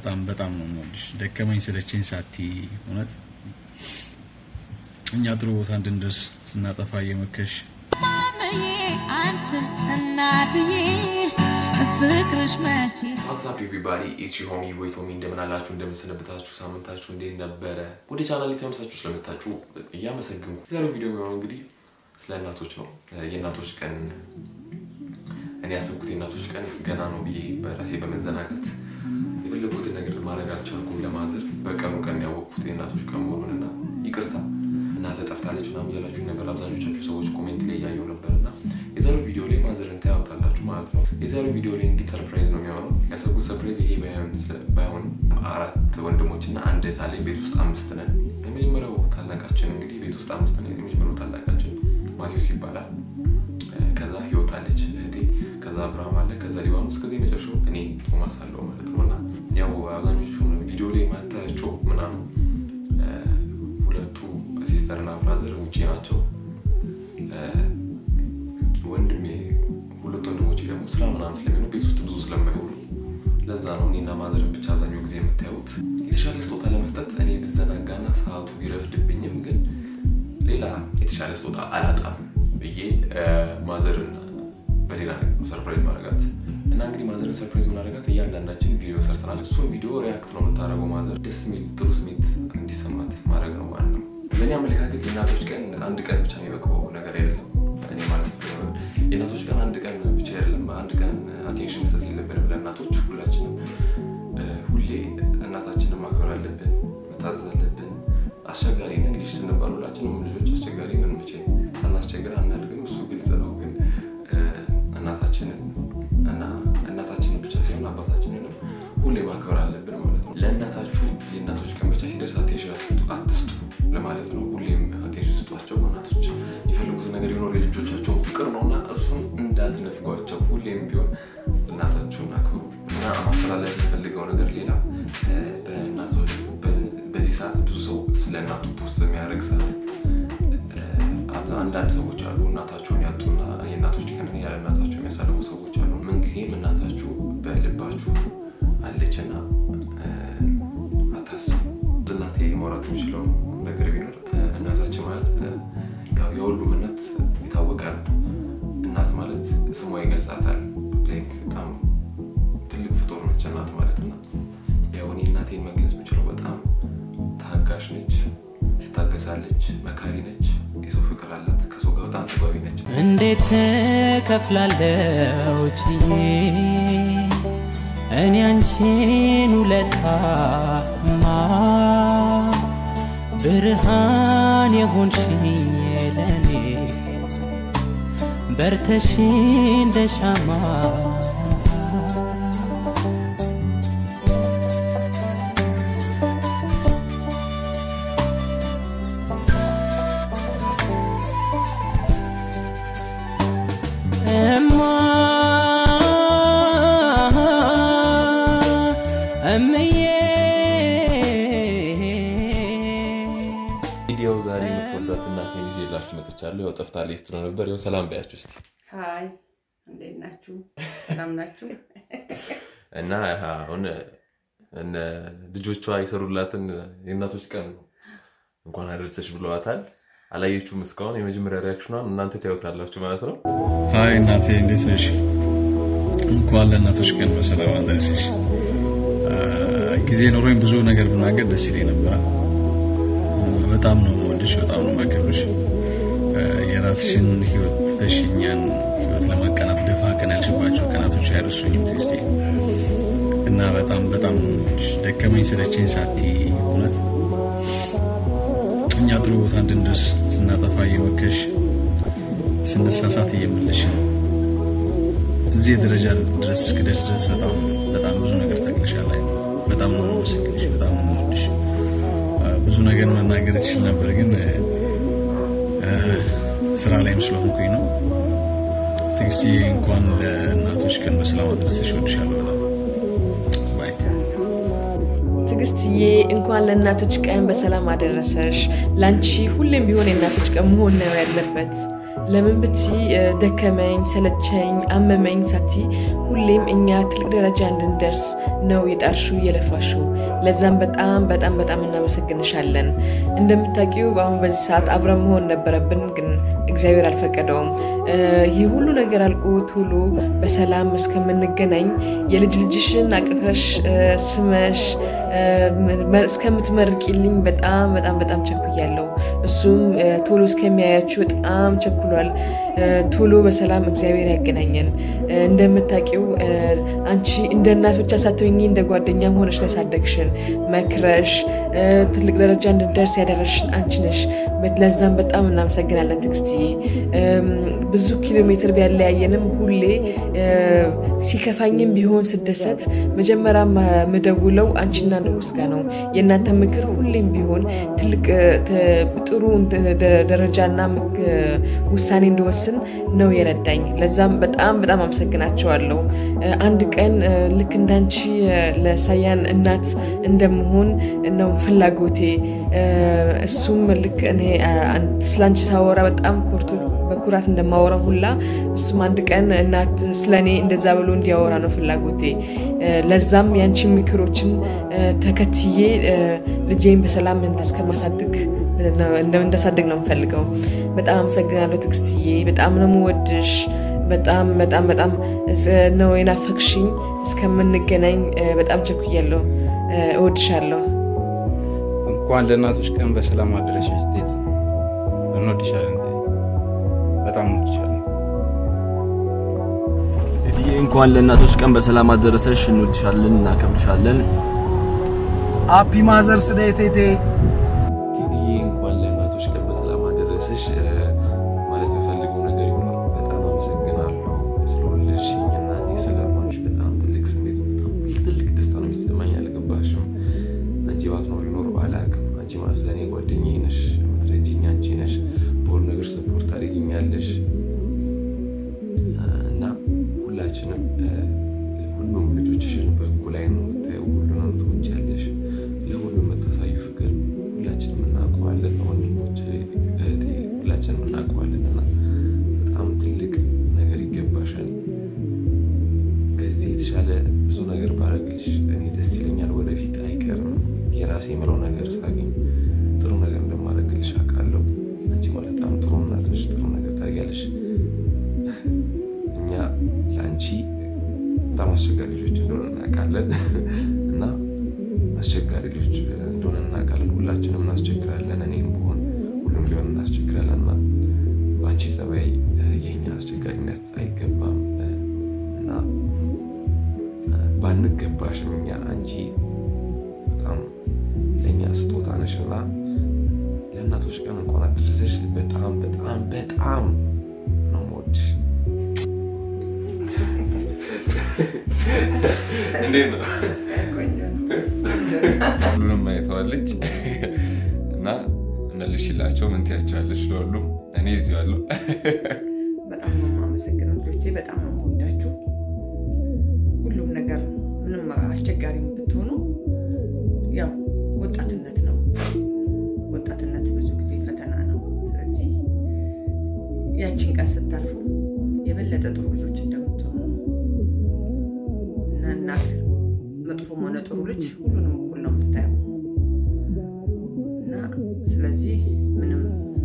በጣም በጣም ነው የምወድሽ። ደከመኝ ስለችኝ ሳቲ እውነት እኛ ጥሩ ቦታ እንድንደርስ ስናጠፋ እየመከሽ ማመዬ አንቺ እናትዬ ፍቅርሽ መቼ ዋትሳፕ ኤቭሪባዲ ኢትስ ዮር ሆሚ ቦይ ቶሚ እንደምን አላችሁ? እንደምንሰነበታችሁ? ሳምንታችሁ እንዴት ነበረ? ወደ ቻናል ተመልሳችሁ ስለመጣችሁ እያመሰግንኩ የዛሬው ቪዲዮ የሚሆነው እንግዲህ ስለ እናቶች ነው። የእናቶች ቀን እኔ ያሰብኩት የእናቶች ቀን ገና ነው ብዬ በራሴ በመዘናጋት የፈለግኩትን ነገር ማድረግ አልቻልኩም። ለማዘር በቀኑ ቀን ያወቅኩት የእናቶች ቀን መሆኑንና ይቅርታ እናተ ጠፍታለች ምናምን እያላችሁ ነበር አብዛኞቻችሁ ሰዎች ኮሜንት ላይ እያየው ነበር እና የዛሬው ቪዲዮ ላይ ማዘርን ታያወታላችሁ ማለት ነው። የዛሬው ቪዲዮ ላይ እንግዲህ ሰርፕራይዝ ነው የሚሆነው። ያሰብኩት ሰርፕራይዝ ይሄ ባይሆን አራት ወንድሞች እና አንድ እህት አለኝ። ቤት ውስጥ አምስት ነን። የመጀመሪያው ታላቃችን እንግዲህ ቤት ውስጥ አምስት ነን። የመጀመሪያው ታላቃችን ማቴዎስ ይባላል። ከዛ ህይወት አለች እህቴ፣ ከዛ አብርሃም አለ፣ ከዛ ሊባኖስ፣ ከዚ የመጨረሻው እኔ ቶማስ አለው ማለት ነው እና ያው አብዛኞቹ ቪዲዮ ላይ ማታያቸው ምናምን ሁለቱ ሲስተር እና ብራዘር ውጭ ናቸው። ወንድሜ ሁለት ወንድሞቼ ደግሞ ስራ ምናምን ስለሚሆኑ ቤት ውስጥ ብዙ ስለማይሆኑ ለዛ ነው እኔና ማዘርን ብቻ አብዛኛው ጊዜ የምታዩት። የተሻለ ስጦታ ለመስጠት እኔ ብዘናጋና ሰዓቱ ቢረፍድብኝም ግን ሌላ የተሻለ ስጦታ አላጣም ብዬ ማዘርን በሌላ ነገር ነው ሰርፕራይዝ ማድረጋት እና እንግዲህ ማዘርን ሰርፕራይዝ ምናደርጋት እያንዳንዳችን ቪዲዮ ሰርተናል። እሱን ቪዲዮ ሪያክት ነው የምታደርገው። ማዘር ደስ የሚል ጥሩ ስሜት እንዲሰማት ማድረግ ነው ማለት ነው። በእኔ አመለካከት የእናቶች ቀን አንድ ቀን ብቻ የሚበቅበው ነገር አይደለም። እኔ ማለት የእናቶች ቀን አንድ ቀን ብቻ አይደለም። አንድ ቀን አቴንሽን መስጠት የለብንም ለእናቶች። ሁላችንም ሁሌ እናታችንን ማክበር አለብን፣ መታዘዝ አለብን። አስቸጋሪ ነን ልጅ ስንባል ሁላችንም ልጆች አስቸጋሪ ነን። መቼ ሳናስቸግር አናድግም፣ እሱ ግልጽ ነው። ግን እናታችንን እና እናታችንን ብቻ ሳይሆን አባታችንንም ሁሌ ማክበር አለብን ማለት ነው። ለእናታችሁ የእናቶች ቀን ብቻ ሲደርስ አቴንሽን አትስጡ ለማለት ነው። ሁሌም አቴንሽን ስጧቸው። እናቶች የፈለጉት ነገር ቢኖር የልጆቻቸውን ፍቅር ነው እና እሱን እንዳትነፍጓቸው። ሁሌም ቢሆን እናታችሁን አክብሩ እና ማስተላለፍ የፈልገው ነገር ሌላ በእናቶች በዚህ ሰዓት ብዙ ሰው ስለ እናቱ ፖስት በሚያደርግ ሰዓት አንዳንድ ሰዎች አሉ እናታቸውን ያጡና የእናቶች ቀንን ያለ እናታቸው የሚያሳልፉ ሰዎች አሉ። ምንጊዜም እናታችሁ በልባችሁ አለችና አታስቡ። እናቴ ማውራት የሚችለው ነገር ቢኖር እናታችን ማለት የሁሉም እናት የታወቀ ነው። እናት ማለት ስሟ ይገልጻታል። በጣም ትልቅ ፍጡር ነች እናት ማለት እና ያው እኔ እናቴን መግለጽ የምችለው በጣም ታጋሽ ነች፣ ትታገሳለች፣ መካሪ ነች፣ የሰው ፍቅር አላት፣ ከሰው ጋር በጣም ተግባቢ ነች። እንዴት ከፍላለው ችዬ እኔ አንቺን ውለታማ ብርሃን የሆንሽኝ ለኔ በርተሽ እንደ ሻማ እማ እምዬ ቪዲዮ ዛሬ የምትወዷት እናት ይዤላችሁ መጥቻለሁ። ያው ጠፍታለች ስትለው ነበር። ያው ሰላም በያችሁ እስኪ ሀይ እንዴት ናችሁ? ሰላም ናችሁ? እና አሁን እነ ልጆቿ የሰሩላትን የእናቶች ቀን እንኳን አደረሰሽ ብለዋታል። አላየችውም እስካሁን። የመጀመሪያ ሪያክሽኗን እናንተ ታዩታላችሁ ማለት ነው። ሀይ እናቴ እንዴት ነሽ? እንኳን ለእናቶች ቀን በሰላም አደረሰሽ። ጊዜ ኖሮኝ ብዙ ነገር ብናገር ደስ ይለኝ ነበረ። በጣም ነው የምወድሽ፣ በጣም ነው የማከብርሽ። የራስሽን ህይወት ትተሽ እኛን ህይወት ለማቀናት ደፋ ቀና ያልሽባቸው ቀናቶች አይረሱኝም ትዕግስቴ እና በጣም በጣም ነው የምወድሽ። ደከመኝ ስለችኝ ሳቲ እውነት እኛ ጥሩ ቦታ እንድንደርስ ስናጠፋ እየመከሽ ስንሳሳት እየመለሽ እዚህ ደረጃ ድረስ እስክደርስ ድረስ በጣም በጣም ብዙ ነገር ታግለሻል። አይ በጣም ነው የማመሰግንሽ፣ በጣም ነው የምወድሽ። ብዙ ነገር መናገር እችል ነበር፣ ግን ስራ ላይም ስለሆንኩኝ ነው። ትዕግስቴ እንኳን ለእናቶች ቀን በሰላም አደረሰሽ። እወድሻለሁ በጣም ባይ ትዕግስትዬ እንኳን ለእናቶች ቀን በሰላም አደረሰሽ። ለአንቺ ሁሌም ቢሆን የእናቶች ቀን መሆን ነው ያለበት። ለምን ብቲ ደከመኝ፣ ሰለቸኝ፣ አመመኝ ሳቲ ሁሌም እኛ ትልቅ ደረጃ እንድንደርስ ነው የጣርሹ የለፋሹ። ለዛም በጣም በጣም በጣም እናመሰግንሻለን። እንደምታውቂው በአሁን በዚህ ሰዓት አብረን መሆን ነበረብን፣ ግን እግዚአብሔር አልፈቀደውም። ይህ ሁሉ ነገር አልቆ ቶሎ በሰላም እስከምንገናኝ የልጅ ልጅሽን አቅፈሽ ስመሽ እስከምትመርቂልኝ በጣም በጣም በጣም ቸኩያለሁ። እሱም ቶሎ እስከሚያያችሁ በጣም ቸኩሏል። ቶሎ በሰላም እግዚአብሔር ያገናኘን። እንደምታውቂው አንቺ እንደ እናት ብቻ ሳትሆኚ እንደ ጓደኛም ሆነሽ ነው ያሳደግሽን፣ መክረሽ ትልቅ ደረጃ እንድንደርስ ያደረሽን አንቺ ነሽ። ለዛም በጣም እናመሰግናለን ትዕግስትዬ። ብዙ ኪሎ ሜትር ቢያለያየንም ሁሌ ሲከፋኝም ቢሆን ስደሰት መጀመሪያ ምደውለው አንቺና ንጉስ ጋር ነው። የእናንተ ምክር ሁሌም ቢሆን ትልቅ ጥሩ ደረጃና ውሳኔ እንድወስን ነው የረዳኝ። ለዛም በጣም በጣም አመሰግናቸዋለሁ። አንድ ቀን ልክ እንዳንቺ ለሳያን እናት እንደመሆን ነው ፍላጎቴ። እሱም ልክ እኔ ስለአንቺ ሳወራ በጣም ኮርቶ በኩራት እንደማወራ ሁላ እሱም አንድ ቀን እናት ስለእኔ እንደዛ ብሎ እንዲያወራ ነው ፍላጎቴ። ለዛም የአንቺ ምክሮችን ተከትዬ ልጄን በሰላም እስከማሳድግ እንዳሳድግ ነው የምፈልገው። በጣም አመሰግናለሁ ትዕግስትዬ። በጣም ነው የምወድሽ። በጣም በጣም በጣም ነው የናፈቅሽኝ። እስከምንገናኝ በጣም ቸኩያለሁ። እወድሻለሁ። እንኳን ለእናቶች ቀን በሰላም አደረሽ ስቴት እንወድሻለን። በጣም እንወድሻለን። ቴትዬ እንኳን ለእናቶች ቀን በሰላም አደረሰሽ። እንወድሻለን፣ እናከብርሻለን። ሃፒ ማዘርስ ዴይ ቴቴ። ቴትዬ እንኳን ለእናቶች ቀን በሰላም አደረሰሽ። ማለት የምፈልገው ነገር ይኖር በጣም አመሰግናለሁ ስለወለድሽኝ እናቴ፣ ስለማንሽ በጣም ትልቅ ስሜት፣ በጣም ትልቅ ደስታ ነው የሚሰማኝ። አልገባሽም? አንቺ ባትኖሪ ኖሮ አላውቅም። አንቺ ማለት ለእኔ ጓደኛዬ ነሽ፣ የምትረጂኝ አንቺ ነሽ። በሁሉ ነገር ሰፖርት ታደርጊኛለሽ እና ሁላችንም ሁሉም ልጆችሽን በእኩል ዓይን ነው የምታየው። ሁሉንም ትወጃለሽ። ለሁሉም የምታሳዩ ፍቅር ሁላችንም እናውቀዋለን። ወንድሞች፣ እህቴ ሁላችንም እናውቀዋለን እና በጣም ትልቅ ነገር ይገባሻል። ከዚህ የተሻለ ብዙ ነገር ባረግልሽ እኔ ደስ ይለኛል። ወደፊት አይቀርም የራሴ የምለው ነገር ሳገኝ ጥሩ ነገር እንደማደርግልሽ አውቃለሁ። አንቺ ማለት በጣም ጥሩ እናትሽ፣ ጥሩ ነገር ታደርጊያለሽ። እኛ ለአንቺ በጣም አስቸጋሪ ልጆች እንደሆነ እናውቃለን እና አስቸጋሪ ልጆች እንደሆነ እናውቃለን። ሁላችንም እናስቸግራለን። እኔም ብሆን ሁሉም ቢሆን እናስቸግራለን እና በአንቺ ጸባይ የኛ አስቸጋሪነት አይገባም እና ባንገባሽም እኛ አንቺ በጣም ለእኛ ስጦታ ነሽ እና ለእናቶች ቀን እንኳን አደረሰሽ። በጣም በጣም በጣም ነው የምወድሽ። እንዴት ነው? ሁሉንም አይተዋለች እና መልሽላቸው። ምን ትያቸዋለሽ? ለሁሉም እኔ እዚሁ አለሁ። በጣም ነው የማመሰግነው ልጆቼ፣ በጣም ነው የምወዳችሁ። ሁሉም ነገር ምንም አስቸጋሪ ብትሆኑ ያው ወጣትነት ነው። ወጣትነት ብዙ ጊዜ ፈተና ነው። ስለዚህ ያችን ቀን ስታልፉ የበለጠ ጥሩ ልጆች እንደምትሆኑ ነው እና እናት መጥፎም ሆነ ጥሩ ልጅ ሁሉንም እኩል ነው የምታየው እና ስለዚህ ምንም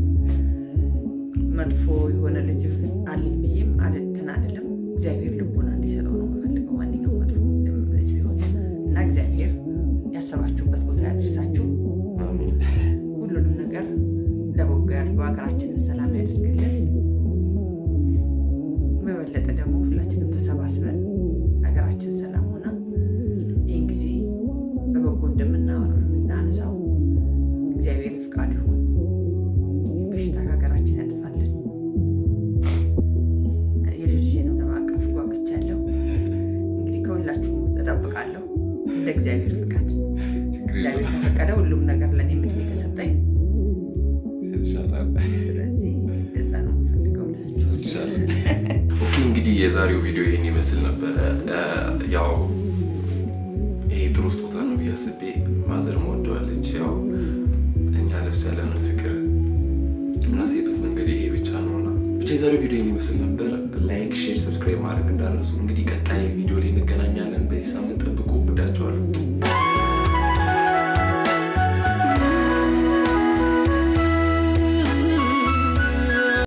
መጥፎ የሆነ ልጅ አለኝ ብዬም አልትን አልልም። እግዚአብሔር ልቦና እንዲሰጠው ነው የምፈልገው ማንኛውም መጥፎ ልጅ ቢሆን እና እግዚአብሔር ያሰባችሁበት ቦታ ያደርሳችሁ። ሁሉንም ነገር ለበጎ ያድርገው። ሀገራችንን ሰላም ያደርግልን። በበለጠ ደግሞ ሁላችንም ተሰባስበን ሀገራችን ሰላም ሆና ይህን ጊዜ በበጎ እንደምናነሳው እግዚአብሔር ፍቃድ ይሁን። በሽታ ከሀገራችን ያጥፋልን። የልጅንም ለማቀፍ ጓጉቻለሁ። እንግዲህ ከሁላችሁም እጠብቃለሁ እንደ እግዚአብሔር ፍቃድ። እግዚአብሔር ከፈቀደ ሁሉም ነገር ለእኔ ምድሜ ከሰጠኝ ስለዚህ እዛ ነው የምፈልገው ኦኬ እንግዲህ የዛሬው ቪዲዮ ይህን ይመስል ነበረ። ያው ይሄ ጥሩ ስጦታ ነው ብዬ አስቤ ማዘር ወደዋለች። ያው እኛ ለሱ ያለንን ፍቅር የምናሳይበት መንገድ ይሄ ብቻ ነውና ብቻ የዛሬው ቪዲዮ ይመስል ነበር። ላይክ፣ ሼር፣ ሰብስክራይብ ማድረግ እንዳረሱ። እንግዲህ ቀጣይ ቪዲዮ ላይ እንገናኛለን። በዚህ ሳምንት ጠብቁ። ወዳቸዋለሁ።